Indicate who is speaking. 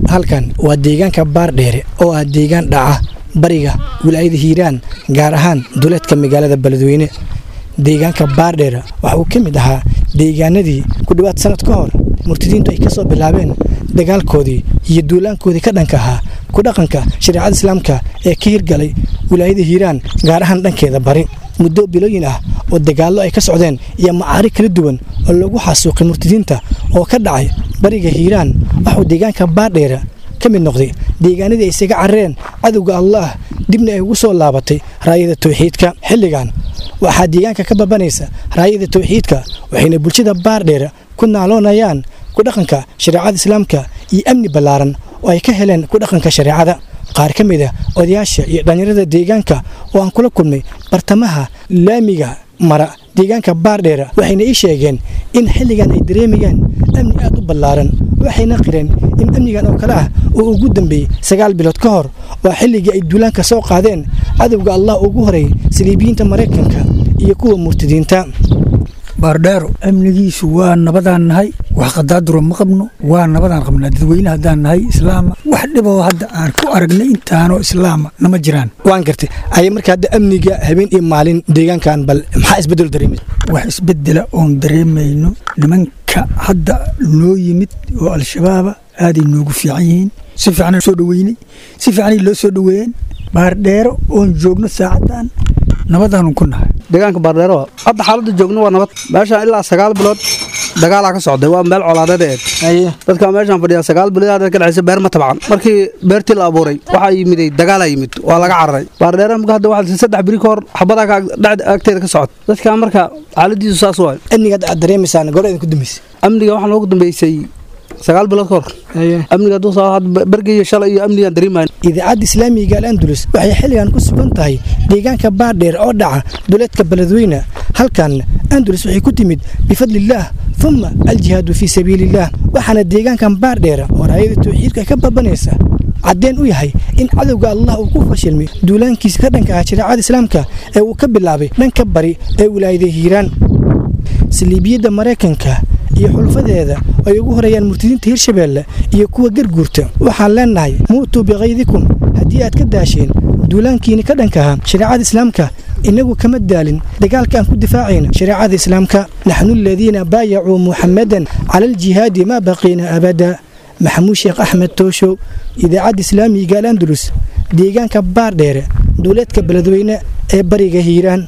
Speaker 1: halkan waa deegaanka baardheere oo ah deegaan dhaca bariga wilaayada hiiraan gaar ahaan duleedka magaalada beledweyne deegaanka baardheere waxa uu ka mid ahaa deegaanadii ku dhowaad sanad ka hor murtadiintu ay ka soo bilaabeen dagaalkoodii iyo duulaankoodii ka dhanka ahaa ku dhaqanka shareecada islaamka ee ka hirgalay wilaayada hiiraan gaar ahaan dhankeeda bari muddo bilooyin ah oo dagaallo ay ka socdeen iyo macaari kala duwan oo lagu xasuuqay murtadiinta oo ka dhacay bariga hiiraan waxuu deegaanka baardheere ka mid noqday deegaanadii ay isaga carreen cadowga allaah dibna ay ugu soo laabatay raayada tawxiidka xilligan waxaa deegaanka ka babanaysa raayada tawxiidka waxayna bulshada baardheere ku naaloonayaan ku dhaqanka shareecada islaamka iyo amni ballaaran oo ay ka heleen ku dhaqanka shareecada qaar ka mid a odayaasha iyo dhallinyarada deegaanka oo aan kula kulmay bartamaha laamiga mara deegaanka baardheera waxayna ii sheegeen in xilligan ay dareemayaan amni aad u ballaaran waxayna qireen in amnigan oo kale ah uu ugu dambeeyey sagaal bilood ka hor oo xilligii ay duulaanka soo qaadeen cadowga allah ugu horeeyey saliibiyiinta maraykanka iyo kuwa murtadiinta
Speaker 2: baardheero amnigiisu waa nabadaan nahay wax qadaaduro ma qabno waa nabadaan qabnaa dadweyne haddaan nahay islaama wax dhiboo hadda aan ku aragnay intaanoo islaama nama jiraan
Speaker 1: waan gartay ayay marka hadda amniga habeen iyo maalin deegaankan bal maxaa isbedel dareemay
Speaker 2: wax isbedela oon dareemayno nimanka hadda noo yimid oo al-shabaaba aaday noogu fiican yihiin si fiican soo dhaweynay si fiicanay loo soo dhaweeyeen baardheero oon joogno saacadan nabadaanu ku nahay
Speaker 3: deegaanka baardheero hadda xaaladda joogno waa nabad meeshaan ilaa sagaal bilood dagaalaa ka socday waa meel colaadeed eed dadka meeshaan fadhiya sagaal bilood hadda ka dhexaysa beer ma tabcan markii beertii la abuuray waxaa yimiday dagaalaa yimid waa laga cararay baardheero marka hadda waxaa saddex biri ka hor xabadaa ka agteeda ka socota dadka marka xaaladiisu saas waay
Speaker 1: amniga hadda aad dareemaysaan goor idin ku dambeysay
Speaker 3: amniga waxaa noogu dambeysay sagaal bilood ka hor amniga bergaiyo shalay iyo amnigaan dareemayn
Speaker 1: idaacadda islaamiga al andulus waxay xilligan ku sugan tahay deegaanka baardheer oo dhaca duleedka beledweyne halkan andulus waxay ku timid bifadlillaah uma aljihaadu fii sabiiliillaah waxaana deegaankan baardheera oo raayada tawxiidka ka babanaysa caddeen u yahay in cadowga allah uu ku fashilmay duulaankiisa ka dhanka ah shareecada islaamka ee uu ka bilaabay dhanka bari ee wilaayada hiiraan saliibiyadda maraykanka iyo xulfadeeda ay ugu horeeyaan murtadiinta hirshabeelle iyo kuwa garguurta waxaan leennahay muutuu bikaydikum haddii aad ka daasheen duulaankiini ka dhanka ahaa shareecada islaamka innagu kama daalin dagaalka aan ku difaacayna shareecada islaamka naxnu aladiina baayacuu muxammadan cala aljihaadi maa baqiina abada maxamuud sheekh axmed tooshow idaacadda islaamiga al andulus deegaanka baardheere duuleedka beledweyne ee bariga hiiraan